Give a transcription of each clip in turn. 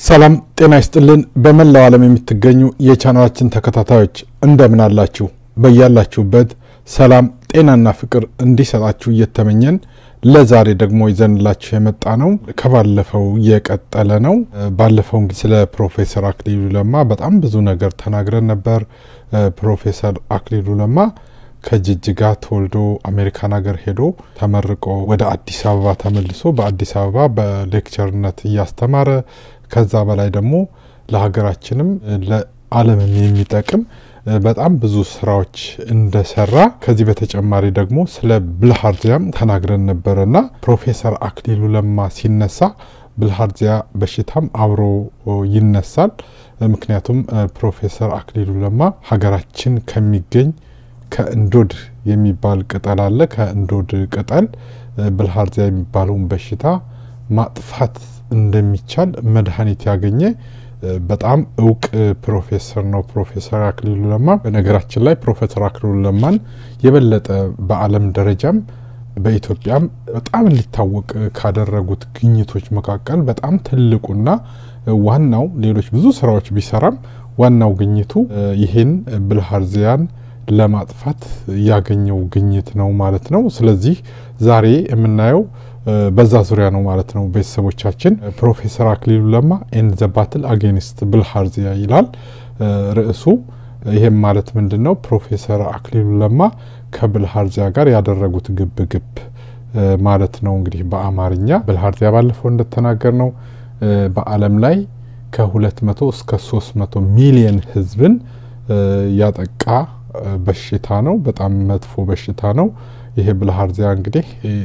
ሰላም ጤና ይስጥልን። በመላው ዓለም የምትገኙ የቻናላችን ተከታታዮች እንደምን አላችሁ? በያላችሁበት ሰላም ጤናና ፍቅር እንዲሰጣችሁ እየተመኘን ለዛሬ ደግሞ ይዘንላችሁ የመጣ ነው ከባለፈው የቀጠለ ነው። ባለፈው እንግዲህ ስለ ፕሮፌሰር አክሊሉ ለማ በጣም ብዙ ነገር ተናግረን ነበር። ፕሮፌሰር አክሊሉ ለማ ከጅጅጋ ተወልዶ አሜሪካን ሀገር ሄዶ ተመርቆ ወደ አዲስ አበባ ተመልሶ በአዲስ አበባ በሌክቸርነት እያስተማረ ከዛ በላይ ደግሞ ለሀገራችንም ለዓለምም የሚጠቅም በጣም ብዙ ስራዎች እንደሰራ ከዚህ በተጨማሪ ደግሞ ስለ ብልሃርዚያም ተናግረን ነበረና ፕሮፌሰር አክሊሉ ለማ ሲነሳ ብልሃርዚያ በሽታም አብሮ ይነሳል። ምክንያቱም ፕሮፌሰር አክሊሉ ለማ ሀገራችን ከሚገኝ ከእንዶድ የሚባል ቅጠል አለ። ከእንዶድ ቅጠል ብልሃርዚያ የሚባለውን በሽታ ማጥፋት እንደሚቻል መድኃኒት ያገኘ በጣም እውቅ ፕሮፌሰር ነው ፕሮፌሰር አክሊሉ ለማ። በነገራችን ላይ ፕሮፌሰር አክሊሉ ለማን የበለጠ በዓለም ደረጃም በኢትዮጵያም በጣም እንዲታወቅ ካደረጉት ግኝቶች መካከል በጣም ትልቁና ዋናው ሌሎች ብዙ ስራዎች ቢሰራም ዋናው ግኝቱ ይህን ብልሃርዚያን ለማጥፋት ያገኘው ግኝት ነው ማለት ነው። ስለዚህ ዛሬ የምናየው በዛ ዙሪያ ነው ማለት ነው። ቤተሰቦቻችን ፕሮፌሰር አክሊሉ ለማ ኤንድ ዘ ባትል አጌንስት ብልሃርዚያ ይላል ርዕሱ። ይሄም ማለት ምንድን ነው? ፕሮፌሰር አክሊሉ ለማ ከብልሃርዚያ ጋር ያደረጉት ግብ ግብ ማለት ነው። እንግዲህ በአማርኛ ብልሃርዚያ ባለፈው እንደተናገር ነው በዓለም ላይ ከ200 እስከ 300 ሚሊየን ህዝብን ያጠቃ በሽታ ነው። በጣም መጥፎ በሽታ ነው። ይሄ ብልሃርዚያ እንግዲህ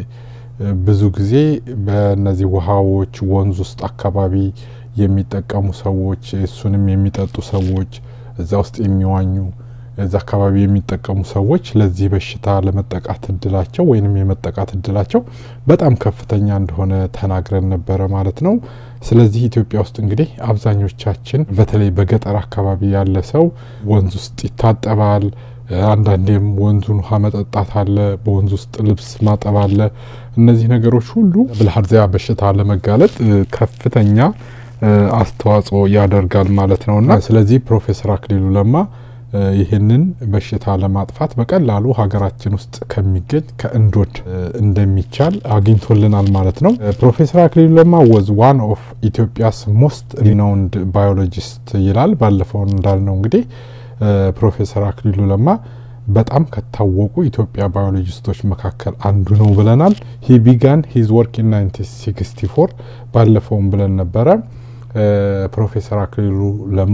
ብዙ ጊዜ በእነዚህ ውሃዎች ወንዝ ውስጥ አካባቢ የሚጠቀሙ ሰዎች እሱንም የሚጠጡ ሰዎች እዛ ውስጥ የሚዋኙ እዛ አካባቢ የሚጠቀሙ ሰዎች ለዚህ በሽታ ለመጠቃት እድላቸው ወይንም የመጠቃት እድላቸው በጣም ከፍተኛ እንደሆነ ተናግረን ነበረ ማለት ነው። ስለዚህ ኢትዮጵያ ውስጥ እንግዲህ አብዛኞቻችን በተለይ በገጠር አካባቢ ያለ ሰው ወንዝ ውስጥ ይታጠባል። አንዳንዴም ወንዙን ውሃ መጠጣት አለ። በወንዝ ውስጥ ልብስ ማጠብ አለ። እነዚህ ነገሮች ሁሉ ብልሃርዚያ በሽታ ለመጋለጥ ከፍተኛ አስተዋጽኦ ያደርጋል ማለት ነውና ስለዚህ ፕሮፌሰር አክሊሉ ለማ ይህንን በሽታ ለማጥፋት በቀላሉ ሀገራችን ውስጥ ከሚገኝ ከእንዶድ እንደሚቻል አግኝቶልናል ማለት ነው። ፕሮፌሰር አክሊሉ ለማ ወዝ ዋን ኦፍ ኢትዮጵያስ ሞስት ሪናውንድ ባዮሎጂስት ይላል። ባለፈው እንዳልነው እንግዲህ ፕሮፌሰር አክሊሉ ለማ በጣም ከታወቁ ኢትዮጵያ ባዮሎጂስቶች መካከል አንዱ ነው ብለናል። ሂ ቢጋን ሂዝ ወርክ ኢን 1964 ባለፈውም ብለን ነበረ። ፕሮፌሰር አክሊሉ ለማ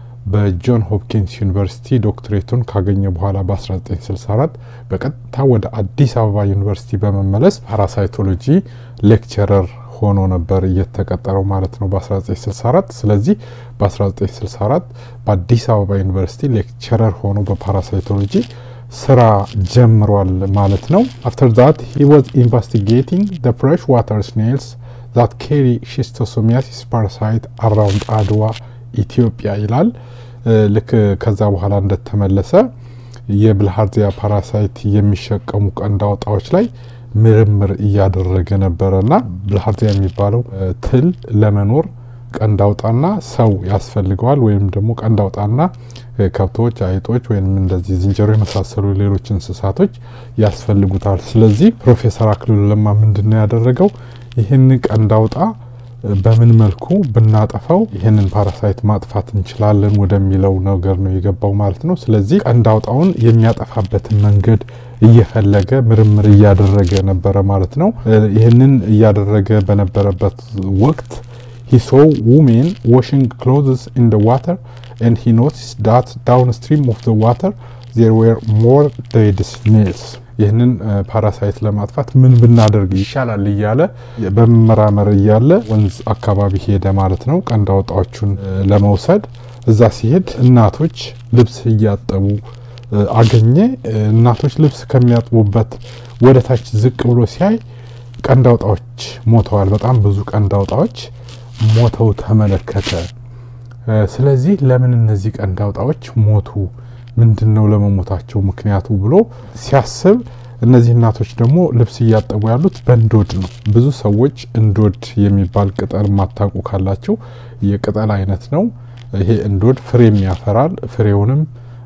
በጆን ሆፕኪንስ ዩኒቨርሲቲ ዶክትሬቱን ካገኘ በኋላ በ1964 በቀጥታ ወደ አዲስ አበባ ዩኒቨርሲቲ በመመለስ ፓራሳይቶሎጂ ሌክቸረር ሆኖ ነበር እየተቀጠረው ማለት ነው በ1964። ስለዚህ በ1964 በአዲስ አበባ ዩኒቨርሲቲ ሌክቸረር ሆኖ በፓራሳይቶሎጂ ስራ ጀምሯል ማለት ነው። አፍተር ዛት ሂ ዋዝ ኢንቨስቲጌቲንግ ዘ ፍሬሽ ዋተር ስኔልስ ዛት ኬሪ ሺስቶሶሚያሲስ ፓራሳይት አራውንድ አድዋ ኢትዮጵያ ይላል። ልክ ከዛ በኋላ እንደተመለሰ የብልሃርዚያ ፓራሳይት የሚሸቀሙ ቀንድ አውጣዎች ላይ ምርምር እያደረገ ነበረና ብልሃርዚያ የሚባለው ትል ለመኖር ቀንድ አውጣና ሰው ያስፈልገዋል። ወይም ደግሞ ቀንድ አውጣና ከብቶች፣ አይጦች ወይም እንደዚህ ዝንጀሮ የመሳሰሉ ሌሎች እንስሳቶች ያስፈልጉታል። ስለዚህ ፕሮፌሰር አክሊሉ ለማ ምንድን ነው ያደረገው? ይህን ቀንድ አውጣ በምን መልኩ ብናጠፋው ይህንን ፓራሳይት ማጥፋት እንችላለን ወደሚለው ነገር ነው የገባው ማለት ነው። ስለዚህ ቀንድ አውጣውን የሚያጠፋበትን መንገድ እየፈለገ ምርምር እያደረገ ነበረ ማለት ነው። ይህንን እያደረገ በነበረበት ወቅት ሂ ሶ ውሜን ዋሽንግ ክሎዝስ ኢን ደ ዋተር ኤንድ ሂ ኖቲስ ዳት ዳውን ስትሪም ኦፍ ደ ዋተር ዜር ዌር ሞር ዴድ ስኔልስ ይህንን ፓራሳይት ለማጥፋት ምን ብናደርግ ይሻላል እያለ በመመራመር እያለ ወንዝ አካባቢ ሄደ ማለት ነው። ቀንድ አውጣዎቹን ለመውሰድ እዛ ሲሄድ እናቶች ልብስ እያጠቡ አገኘ። እናቶች ልብስ ከሚያጥቡበት ወደ ታች ዝቅ ብሎ ሲያይ ቀንድ አውጣዎች ሞተዋል። በጣም ብዙ ቀንድ አውጣዎች ሞተው ተመለከተ። ስለዚህ ለምን እነዚህ ቀንድ አውጣዎች ሞቱ? ምንድን ነው ለመሞታቸው ምክንያቱ ብሎ ሲያስብ እነዚህ እናቶች ደግሞ ልብስ እያጠቡ ያሉት በእንዶድ ነው። ብዙ ሰዎች እንዶድ የሚባል ቅጠል ማታውቁ ካላቸው የቅጠል አይነት ነው። ይሄ እንዶድ ፍሬም ያፈራል። ፍሬውንም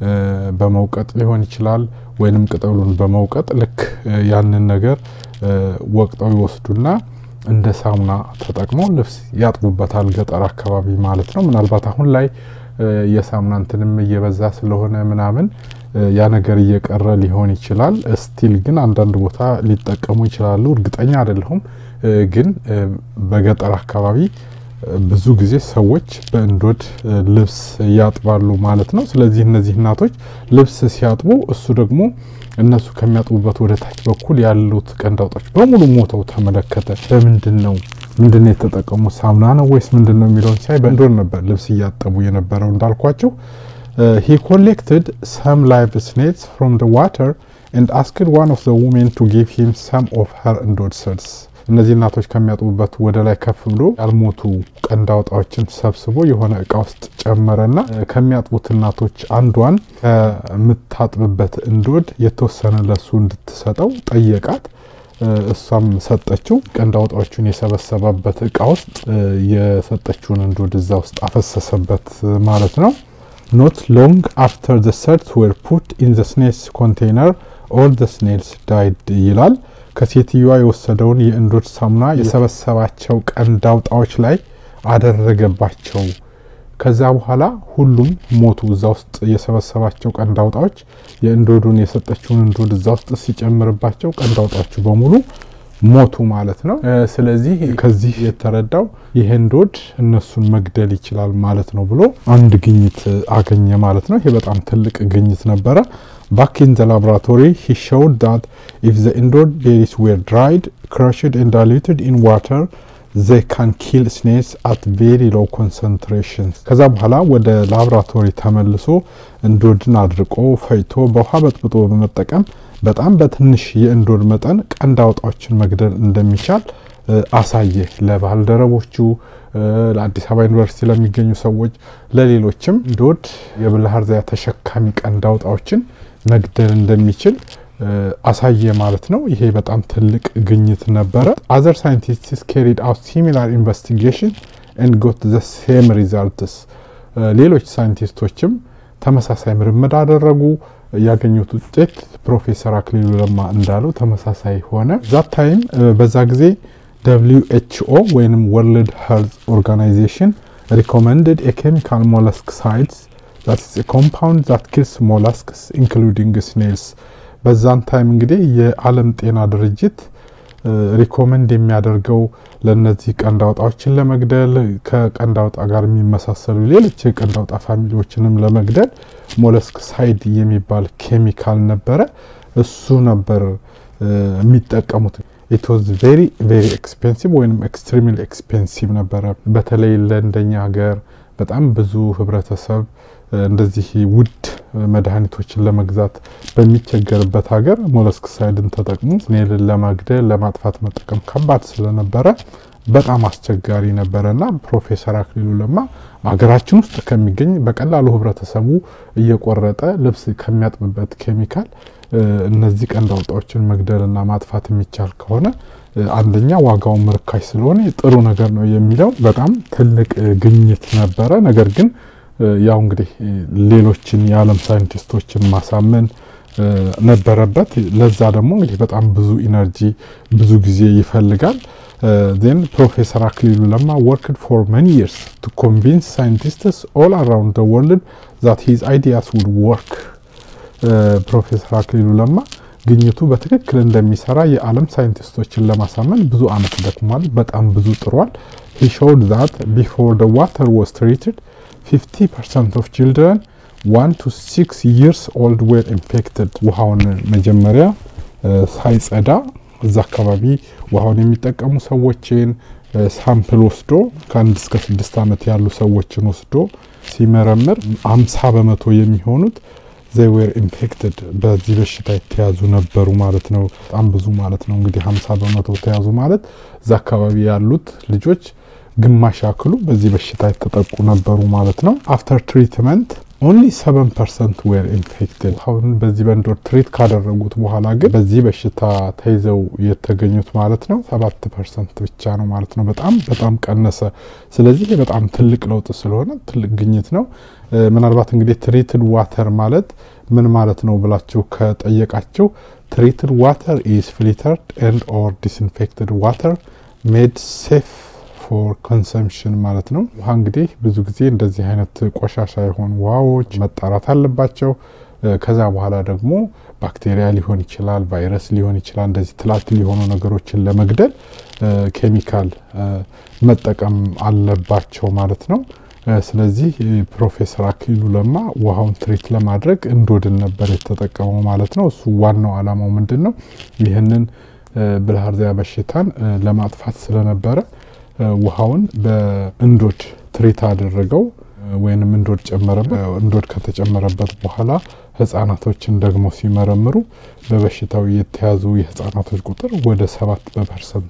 በመውቀጥ ሊሆን ይችላል፣ ወይንም ቅጠሉን በመውቀጥ ልክ ያንን ነገር ወቅጠው ይወስዱና እንደ ሳሙና ተጠቅመው ልብስ ያጥቡበታል። ገጠር አካባቢ ማለት ነው። ምናልባት አሁን ላይ የሳሙና እንትንም እየበዛ ስለሆነ ምናምን ያ ነገር እየቀረ ሊሆን ይችላል። ስቲል ግን አንዳንድ ቦታ ሊጠቀሙ ይችላሉ። እርግጠኛ አይደለሁም። ግን በገጠር አካባቢ ብዙ ጊዜ ሰዎች በእንዶድ ልብስ ያጥባሉ ማለት ነው። ስለዚህ እነዚህ እናቶች ልብስ ሲያጥቡ እሱ ደግሞ እነሱ ከሚያጥቡበት ወደ ታች በኩል ያሉት ቀንዳውጦች በሙሉ ሞተው ተመለከተ። በምንድን ነው ምንድን ነው የተጠቀሙት? ሳሙና ነው ወይስ ምንድን ነው የሚለውን ሲያይ በእንዶድ ነበር ልብስ እያጠቡ የነበረው እንዳልኳቸው he collected some live snakes from the water and asked one of the women to give him some of her endowed cells. እነዚህ እናቶች ከሚያጥቡበት ወደ ላይ ከፍ ብሎ ያልሞቱ ቀንድ አውጣዎችን ሰብስቦ የሆነ እቃ ውስጥ ጨመረና ከሚያጥቡት እናቶች አንዷን ከምታጥብበት እንዶድ የተወሰነ ለሱ እንድትሰጠው ጠየቃት። እሷም ሰጠችው። ቀንድ አውጣዎቹን የሰበሰበበት እቃ ውስጥ የሰጠችውን እንዶድ እዛ ውስጥ አፈሰሰበት ማለት ነው። ኖት ሎንግ አፍተር ዘ ሰርት ዌር ፑት ኢን ዘ ስኔልስ ኮንቴይነር ኦል ዘ ስኔልስ ዳይድ ይላል። ከሴትዮዋ የወሰደውን የእንዶድ ሳሙና የሰበሰባቸው ቀንድ አውጣዎች ላይ አደረገባቸው። ከዛ በኋላ ሁሉም ሞቱ። እዛ ውስጥ የሰበሰባቸው ቀንድ አውጣዎች የእንዶዱን የሰጠችውን እንዶድ እዛ ውስጥ ሲጨምርባቸው ቀንድ አውጣዎቹ በሙሉ ሞቱ ማለት ነው። ስለዚህ ከዚህ የተረዳው ይሄ እንዶድ እነሱን መግደል ይችላል ማለት ነው ብሎ አንድ ግኝት አገኘ ማለት ነው። ይሄ በጣም ትልቅ ግኝት ነበረ። ባክ ኢን ዘ ላቦራቶሪ ሂ ሾውድ ዳት ኢፍ ዘ እንዶድ ቤሪስ ዌር ድራይድ ክራሽድ ኤንድ ዳይሉትድ ኢን ዋተር ዘይ ካን ኪል ስኔክስ አት ቬሪ ሎው ኮንሰንትሬሽንስ። ከዛ በኋላ ወደ ላቦራቶሪ ተመልሶ እንዶድን አድርቆ ፈይቶ በውሃ በጥብጦ በመጠቀም በጣም በትንሽ የእንዶድ መጠን ቀንድ አውጣዎችን መግደል እንደሚቻል አሳየ። ለባልደረቦቹ፣ ለአዲስ አበባ ዩኒቨርሲቲ ለሚገኙ ሰዎች፣ ለሌሎችም እንዶድ የብልሃር ዛያ ተሸካሚ ቀንድ አውጣዎችን መግደል እንደሚችል አሳየ ማለት ነው። ይሄ በጣም ትልቅ ግኝት ነበረ። አዘር ሳይንቲስትስ ካሪድ አውት ሲሚላር ኢንቨስቲጌሽን ኤንድ ጎት ዘ ሴም ሪዛልትስ። ሌሎች ሳይንቲስቶችም ተመሳሳይ ምርምር አደረጉ። ያገኙት ውጤት ፕሮፌሰር አክሊሉ ለማ እንዳለው ተመሳሳይ ሆነ። ዛት ታይም በዛ ጊዜ ደብሊው ኤች ኦ ወይም ወርልድ ሄልዝ ኦርጋናይዜሽን ሪኮመንድድ የኬሚካል ሞለስክሳይድስ ዛት ኢዝ ኮምፓውንድ ዛት ኪልስ ሞላስክስ ኢንክሉዲንግ ስኔልስ። በዛን ታይም እንግዲህ የዓለም ጤና ድርጅት ሪኮመንድ የሚያደርገው ለእነዚህ ቀንድ አውጣዎችን ለመግደል ከቀንድ አውጣ ጋር የሚመሳሰሉ ሌሎች የቀንድ አውጣ ፋሚሊዎችንም ለመግደል ሞለስክ ሳይድ የሚባል ኬሚካል ነበረ። እሱ ነበር የሚጠቀሙት። ኢት ዋዝ ቬሪ ቬሪ ኤክስፔንሲቭ ወይም ኤክስትሪምሊ ኤክስፔንሲቭ ነበረ። በተለይ ለእንደኛ ሀገር በጣም ብዙ ህብረተሰብ እንደዚህ ውድ መድኃኒቶችን ለመግዛት በሚቸገርበት ሀገር ሞለስክሳይድን ተጠቅሞ ስኔልን ለመግደል ለማጥፋት መጠቀም ከባድ ስለነበረ በጣም አስቸጋሪ ነበረ እና ፕሮፌሰር አክሊሉ ለማ ሀገራችን ውስጥ ከሚገኝ በቀላሉ ህብረተሰቡ እየቆረጠ ልብስ ከሚያጥብበት ኬሚካል እነዚህ ቀንድ አውጣዎችን መግደልና ማጥፋት የሚቻል ከሆነ አንደኛ ዋጋውን ርካሽ ስለሆነ ጥሩ ነገር ነው የሚለው በጣም ትልቅ ግኝት ነበረ። ነገር ግን ያው እንግዲህ ሌሎችን የዓለም ሳይንቲስቶችን ማሳመን ነበረበት። ለዛ ደግሞ እንግዲህ በጣም ብዙ ኢነርጂ ብዙ ጊዜ ይፈልጋል። ዜን ፕሮፌሰር አክሊሉ ለማ ወርክድ ፎር መኒ ይርስ ቱ ኮንቪንስ ሳይንቲስትስ ኦል አራውንድ ዘ ወርልድ ዛት ሂዝ አይዲያስ ውድ ወርክ። ፕሮፌሰር አክሊሉ ለማ ግኝቱ በትክክል እንደሚሰራ የዓለም ሳይንቲስቶችን ለማሳመን ብዙ አመት ደክሟል። በጣም ብዙ ጥሯል። ሂ ሾውድ ዛት ቢፎር ዘ ዋተር ዋዝ ትሪትድ 50 ፐርሰንት ኦፍ ችልድረን ዋን ቱ ሲክስ ይርስ ኦልድ ዌር ኢንፌክትድ። ውሃውን መጀመሪያ ሳይጸዳ እዛ አካባቢ ውሃውን የሚጠቀሙ ሰዎችን ሳምፕል ወስዶ ከአንድ እስከ ስድስት ዓመት ያሉ ሰዎችን ወስዶ ሲመረምር አምሳ በመቶ የሚሆኑት ዘይ ዌር ኢንፌክትድ በዚህ በሽታ የተያዙ ነበሩ ማለት ነው። በጣም ብዙ ማለት ነው እንግዲህ ሀምሳ በመቶ ተያዙ ማለት እዛ አካባቢ ያሉት ልጆች ግማሽ ያክሉ በዚህ በሽታ የተጠቁ ነበሩ ማለት ነው። አፍተር ትሪትመንት ኦንሊ ሰቨን ፐርሰንት ዌር ኢንፌክትድ። አሁን በዚህ በእንዶድ ትሪት ካደረጉት በኋላ ግን በዚህ በሽታ ተይዘው የተገኙት ማለት ነው ሰባት ፐርሰንት ብቻ ነው ማለት ነው። በጣም በጣም ቀነሰ። ስለዚህ በጣም ትልቅ ለውጥ ስለሆነ ትልቅ ግኝት ነው። ምናልባት እንግዲህ ትሪትድ ዋተር ማለት ምን ማለት ነው ብላችሁ ከጠየቃችሁ ትሪትድ ዋተር ኢዝ ፊልተርድ ኤንድ ኦር ዲስኢንፌክትድ ዋተር ሜድ ሴፍ ፎር ኮንሰምሽን ማለት ነው። ውሃ እንግዲህ ብዙ ጊዜ እንደዚህ አይነት ቆሻሻ የሆኑ ውሃዎች መጣራት አለባቸው። ከዛ በኋላ ደግሞ ባክቴሪያ ሊሆን ይችላል፣ ቫይረስ ሊሆን ይችላል። እንደዚህ ትላትል የሆኑ ነገሮችን ለመግደል ኬሚካል መጠቀም አለባቸው ማለት ነው። ስለዚህ ፕሮፌሰር አክሊሉ ለማ ውሃውን ትሪት ለማድረግ እንዶድን ነበር የተጠቀመው ማለት ነው። እሱ ዋናው ዓላማው ምንድን ነው? ይህንን ብልሃርዚያ በሽታን ለማጥፋት ስለነበረ ውሃውን በእንዶድ ትሪት አደረገው ወይንም እንዶድ ጨመረበት። እንዶድ ከተጨመረበት በኋላ ህጻናቶችን ደግሞ ሲመረምሩ በበሽታው የተያዙ የህጻናቶች ቁጥር ወደ ሰባት በፐርሰንት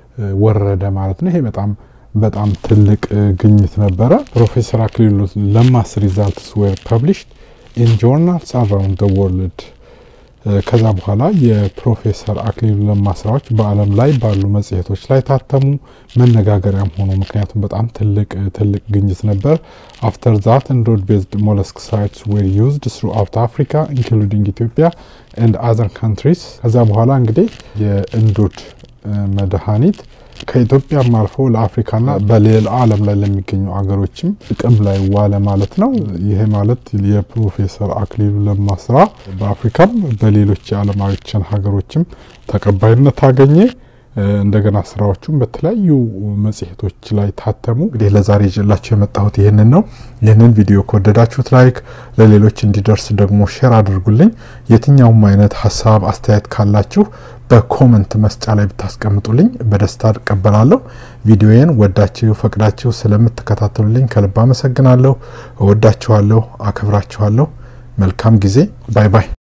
ወረደ ማለት ነው። ይሄ በጣም በጣም ትልቅ ግኝት ነበረ። ፕሮፌሰር አክሊሉ ለማስ ሪዛልትስ ዌር ፐብሊሽድ ኢን ጆርናልስ አራውንድ ዘ ወርልድ ከዛ በኋላ የፕሮፌሰር አክሊሉ ለማ ስራዎች በዓለም ላይ ባሉ መጽሔቶች ላይ ታተሙ፣ መነጋገሪያም ሆኑ። ምክንያቱም በጣም ትልቅ ትልቅ ግኝት ነበር። አፍተር ዛት እንዶድ ቤዝድ ሞለስክ ሳይትስ ዌር ዩዝድ ስሩ አውት አፍሪካ ኢንክሉዲንግ ኢትዮጵያ ኤንድ አዘር ካንትሪስ። ከዛ በኋላ እንግዲህ የእንዶድ መድኃኒት ከኢትዮጵያም አልፎ ለአፍሪካና በሌላ ዓለም ላይ ለሚገኙ አገሮችም ጥቅም ላይ ዋለ ማለት ነው። ይሄ ማለት የፕሮፌሰር አክሊሉ ለማ ስራ በአፍሪካም በሌሎች የዓለማችን ሀገሮችም ተቀባይነት አገኘ። እንደገና ስራዎቹም በተለያዩ መጽሔቶች ላይ ታተሙ። እንግዲህ ለዛሬ ይዤላችሁ የመጣሁት ይህንን ነው። ይህንን ቪዲዮ ከወደዳችሁት ላይክ፣ ለሌሎች እንዲደርስ ደግሞ ሼር አድርጉልኝ። የትኛውም አይነት ሀሳብ አስተያየት ካላችሁ በኮመንት መስጫ ላይ ብታስቀምጡልኝ በደስታ እቀበላለሁ። ቪዲዮዬን ወዳችሁ ፈቅዳችሁ ስለምትከታተሉልኝ ከልብ አመሰግናለሁ። እወዳችኋለሁ፣ አክብራችኋለሁ። መልካም ጊዜ። ባይ ባይ።